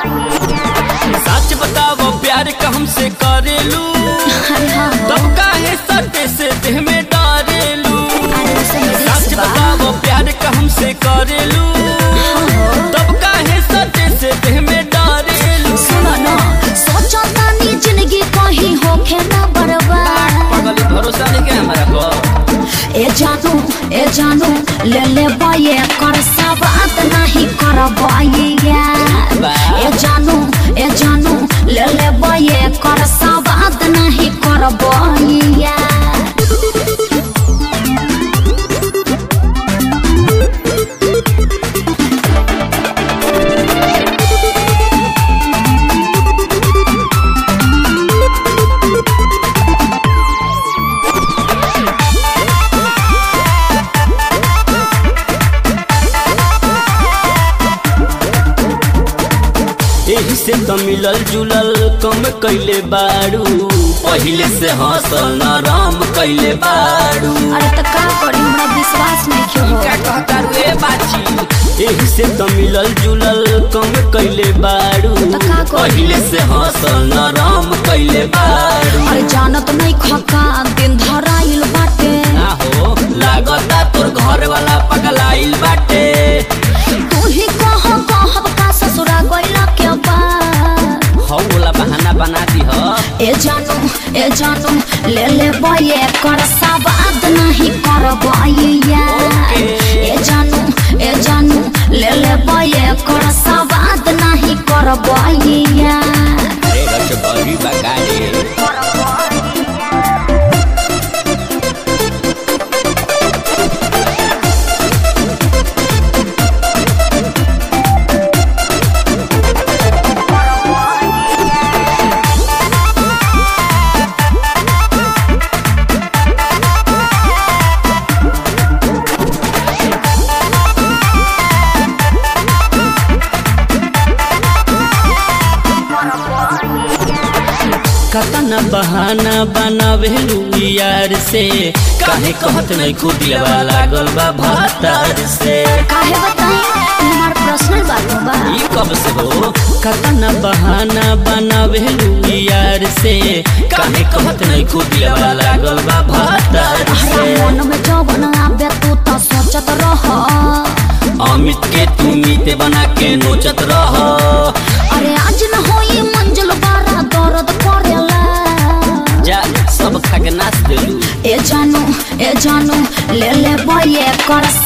सच बताओ प्यार का हमसे करेलू अरे हाँ हो तब काहे सटे से देह में डारेलू अरे उसे सच रिक्स बा बताओ प्यार का हमसे करेलू तब काहे सटे से देह में डारेलू सुनो ना सोचो तानी जिंदगी कहीं होखे ना बर्बाद पागल भरोसा नहीं के हमारा को ए जानू ए जानू ले ले बाये कर सवाद नहीं कर बाये ए जानू ए जानू ले ले बाये कर सवाद नहीं कर बाये एही से तो मिलल जुलल कम कैले बाड़ू पहिले से हंसल नरम कैले बाड़ू अरे तो का करी हमरा विश्वास नहीं क्यों हो क्या कहता रे बाची एही से तो मिलल जुलल कम कैले बाड़ू तो का करी? पहिले से हंसल नरम कैले बाड़ू अरे जानत नहीं खका दिन धराइल बाटे ना हो लागता तोर घर वाला पगलाइल बाटे तू ही कह कहब का ससुरा गइला के बाद हौ वाला बहाना बना दी ह ए जानू ए जानू ले ले बये कर सवाद नहीं कर बये ए जानू ए जानू ले ले बये कर सवाद नहीं कर बये अरे रच बड़ी बगाड़े कतना बहाना बनावेलू यार से काहे कहत नहीं खुदिया लागल बा भातार से काहे बताई हमार पर्सनल बात बा ई कब से हो कतना बहाना बनावेलू यार से काहे कहत नहीं खुदिया लागल बा भातार हमरा से मन में जवन आवे तू तो सोचत रह अमित के तू मीते बना के नोचत रह अरे आज न होई मंजिल बारा दर्द करेला जा सब खा के नाच देलू ए जानू ए जानू ले ले बये कर